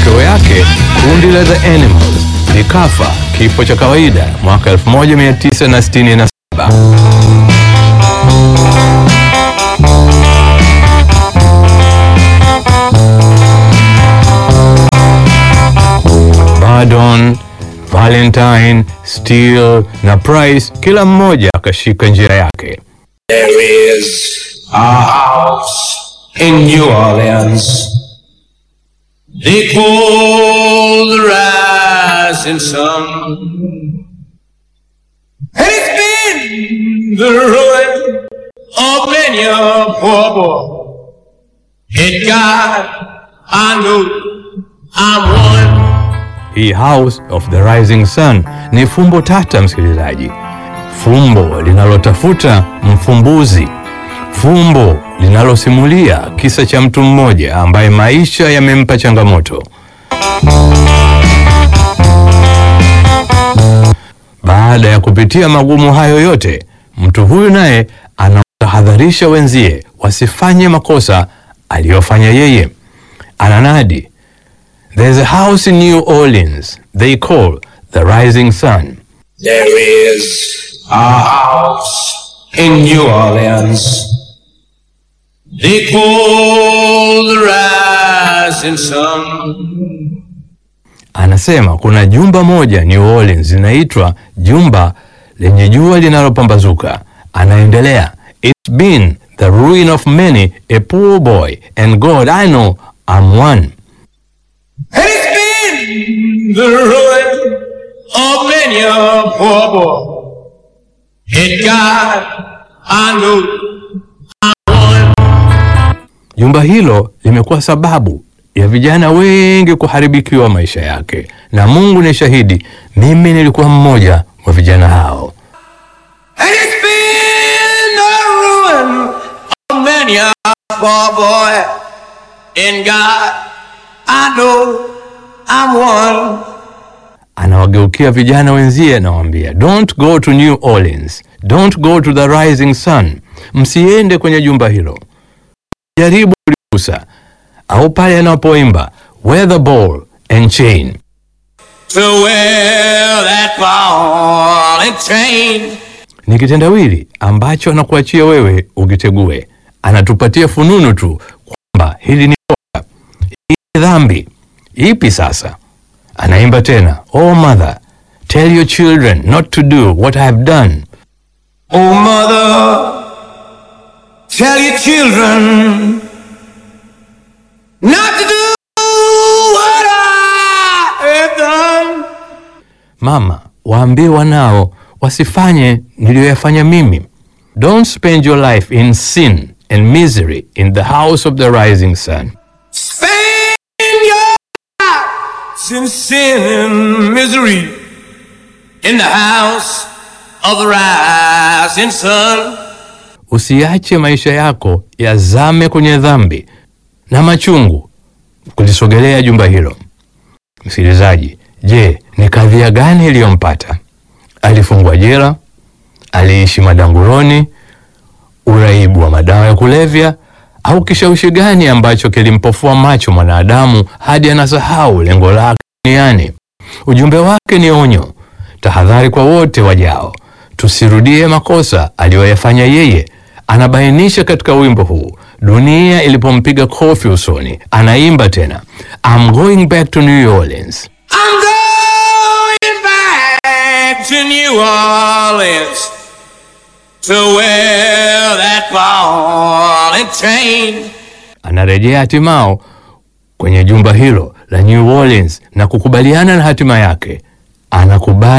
matokeo yake kundi la The Animals likafa kifo cha kawaida mwaka 1967. Bardon, Valentine, Steele na Price kila mmoja akashika njia yake. There is a house in New Orleans. They call the rising sun. And it's been the ruin of many a poor boy. In God, I know I'm one. Hii House of the Rising Sun ni fumbo tata, msikilizaji, fumbo linalotafuta mfumbuzi, fumbo linalosimulia kisa cha mtu mmoja ambaye maisha yamempa changamoto. Baada ya kupitia magumu hayo yote, mtu huyu naye anatahadharisha wenzie wasifanye makosa aliyofanya yeye. Ananadi, There's a house in New Orleans they call the Rising Sun. There is a house in New Orleans. They call the rising sun. Anasema kuna jumba moja New Orleans linaitwa jumba lenye jua linalopambazuka. Anaendelea, it's been the ruin of many a poor boy and God I know I'm one. And it's been the ruin of many a poor boy. In God, I know I'm one. Jumba hilo limekuwa sababu ya vijana wengi kuharibikiwa maisha yake, na Mungu ni shahidi, mimi nilikuwa mmoja wa vijana hao. And it's been the ruin of many a poor boy. In God, I know I'm one. Anawageukia vijana wenzie, nawaambia don't go to New Orleans, don't go to the Rising Sun, msiende kwenye jumba hilo, jaribu kuligusa au pale anapoimba wear the ball and chain. To wear that ball and chain. Ni kitendawili ambacho anakuachia wewe ukitegue. Anatupatia fununu tu kwamba hili ni kosa, hii ni dhambi. Ipi sasa? Anaimba tena, oh mother tell your children not to do what I have done. Oh, mother, tell your children not to do what I have done. Mama, waambie wanao wasifanye niliyoyafanya mimi. Don't spend your life in sin and misery in the house of the rising sun. Spend your life in sin and misery in the house of the rising sun. Usiache maisha yako yazame kwenye dhambi na machungu kulisogelea jumba hilo. Msikilizaji, je, ni kadhia gani iliyompata? Alifungwa jela? Aliishi madanguroni? Uraibu wa madawa ya kulevya? Au kishawishi gani ambacho kilimpofua macho mwanadamu hadi anasahau lengo lake duniani? Ujumbe wake ni onyo, tahadhari kwa wote wajao, tusirudie makosa aliyoyafanya yeye. Anabainisha katika wimbo huu dunia ilipompiga kofi usoni, anaimba tena, I'm going back to New Orleans. I'm going back to New Orleans to wear that ball and chain. Anarejea hatimao kwenye jumba hilo la New Orleans na kukubaliana na hatima yake. Anakubali